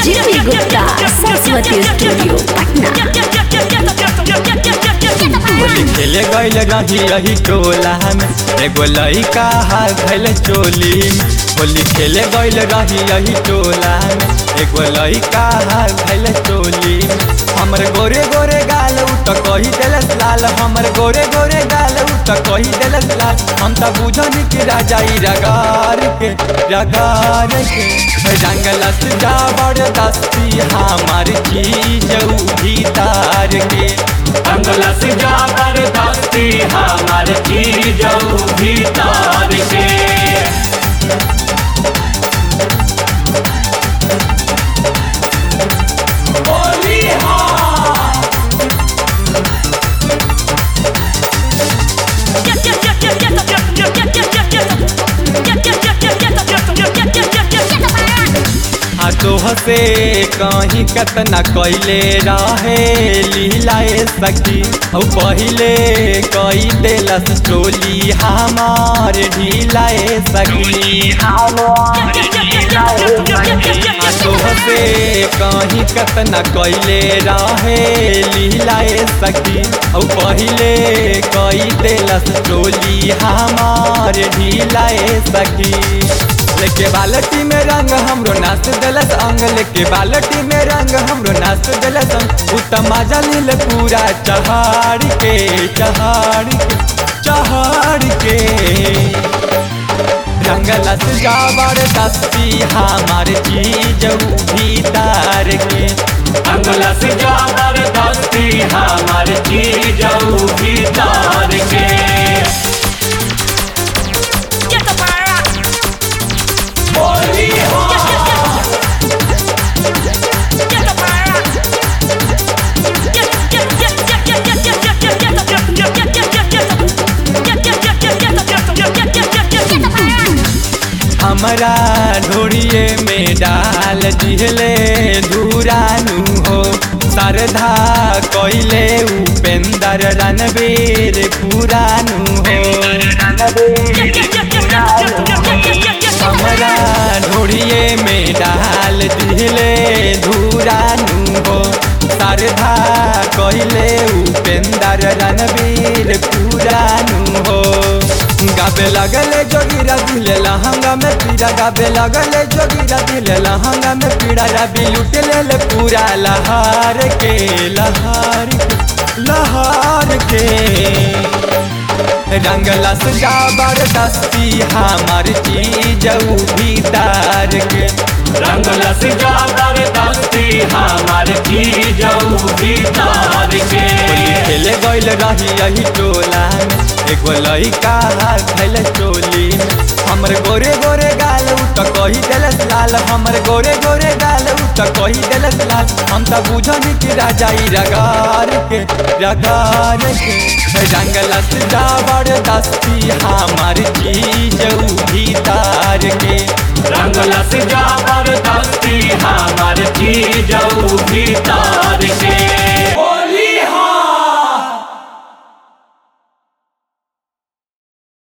Jimmy Gupta, Saraswati Studio, Patna. Holi खेले गईल रही रही टोला में एगो लइका भैल चोली में होली खेले गईल रही रही टोला में एगो लइका भैल चोली में हमर गोरे गोरे गाल उ त कही देलस लाल हमर गोरे गोरे गाल उ त कही देलस लाल हम त बुझनी कि राजा ई रगार के रगार के रंगलस जाबर दस्ती हमार चीज उ भीतर के अंगलस जाकर दस्ती हमार चीज भीतर के होली आ तोह से कहीं कतना कैले रहे लीलाए सखी औ पहिले कई देलस चोली हमार ढीलाए सखी आ तोह से कहीं कतना कैले रहे लीलाए सखी औ पहिले कई देलस चोली हमार ढीलाए सखी लेके बालटी में रंग हमरो नाच देलस अंग लेके बालटी में रंग हमरो नाच देलस अंग उत्तम जलिल पूरा चहाड़ के चहाड़ के चहाड़ के रंगलस जाबर दस्ती हमार चीज भीतर के अंगलस जाकर दस्ती हमार चीज भीतर के होली हमरा ढोड़िए में डाल दिहले धुरानु हो सरधा कैले उपेंदर रणबीर पुरानु हो हमरा ढोड़िए में डाल दिहले धुरानु हो सरधा कैले उपेंदर रणबीर पुरानु हो गाबे लगले जोगिरा दिले लहंगा में पीड़ा गाबे लगले जोगिरा दिले लहंगा में पीड़ा रबी लुट ले पूरा लहार के लहार के लहार के रंगलस जाबर दस्ती हमार चीज भीतर के रंगलस जाकर दस्ती हमार चीज भीतर के खेले गईल रही यही टोला में एगो लइका खैल चोली में हमर गोरे गोरे गाल उ त कही देलस लाल हमर गोरे गोरे गाल उ त कही देलस लाल हम त बुझनी कि राजा ई रगार के रगार के रंगलस जाबर दस्ती हमार चीज भीतर